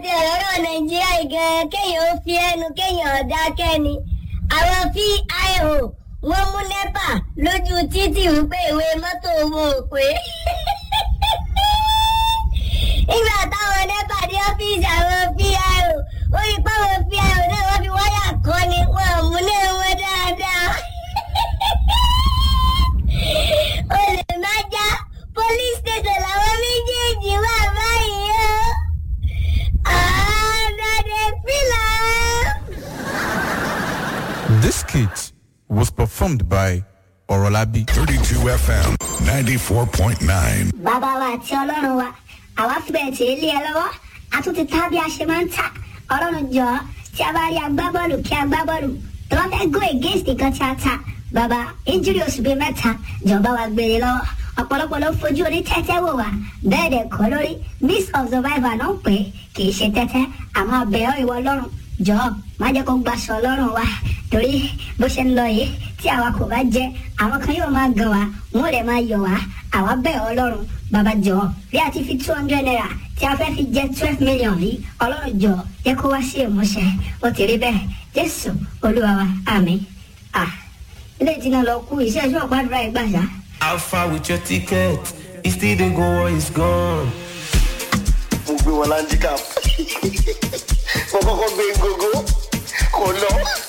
àti ọ̀rọ̀ nàìjíríà gan kéèyàn ó fi ẹnu kéèyàn dákẹ́ ni àwọn fíìhò wọ́n mú nẹ́pà lójú títì wípé ìwé mọ́tò wọn ò pé nígbà táwọn nẹ́pà dé ọ́fíìsì àwọn fíìhò ó rí páwọn fíìhò náà wọ́n fi wáyà kọ́ ni wọ́n mú náà wọ́n dáadáa olè má já police station làwọn méjèèjì wà báyìí o. àádọ́dẹ fìlà. This skit was performed by Orolabi. 32 FM 94.9. bàbá wa àti ọlọ́run wa àwa fìbẹ̀ tí ilé ẹ lọ́wọ́ a tún ti tá bí a ṣe máa ń tà ọlọ́run jọ tí a bá rí agbábọ́ọ̀lù kí agbábọ́ọ̀lù tó bá fẹ́ go against nǹkan tí a tà bàbá injury oṣù bíi mẹ́ta jọba wa gbére lọ́wọ́ ọ̀pọ̀lọpọ̀ ló fojú oní tẹ́tẹ́ wò wá bẹ́ẹ̀ dẹ̀ kọ́ lórí miss of survivor náà pé kì í ṣe tẹ́tẹ́ àmọ́ abẹ́ọ́ ìwọ ọlọ́run jọ má jẹ́ kó gbaṣọ ọlọ́run wa torí bó ṣe ń lọ yìí tí àwa kò bá jẹ àwọn kan yóò máa gan wa wọn ò lè máa yọ wá àwa bẹ́ẹ̀ ọlọ́run bàbá jọ bí a ti fi two hundred naira tí a fẹ́ fi jẹ twelve million yìí ọlọ́run jọ jẹ́ kó wá sí ìmúṣẹ ó ti rí bẹ́ẹ̀ jésù olúwa wa àmín ah ilé ìtìná lọ kú iṣẹ́ ìṣọ́ gbàdúrà ìgbà ṣá. How far with your ticket? It's still the go or it's gone. mo gbé wọn láńdíkà mo kọ́kọ́ gbé gógó kò lọ.